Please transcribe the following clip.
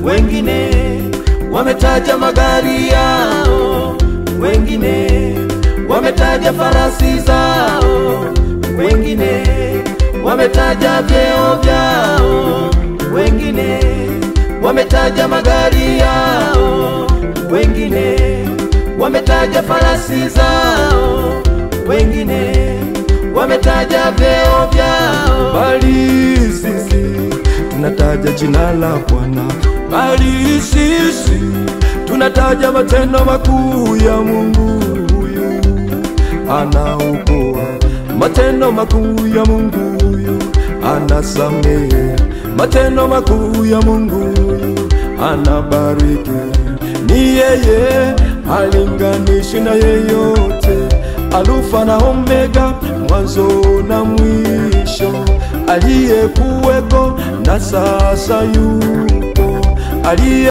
wengine wametaja magari yao, wengine wametaja farasi zao, wengine wametaja vyeo vyao, wengine wametaja magari yao, wengine wametaja farasi zao, wengine wametaja vyeo vyao, bali sisi tunataja jina la Bwana, bali sisi tunataja matendo makuu ya Mungu huyu anaokoa, matendo makuu ya Mungu huyu anasamehe, matendo makuu ya Mungu huyu anabariki. Ni yeye halinganishi na yeyote, Alfa na Omega, mwanzo na mwisho, aliyekuweko na sasa yupo, aliye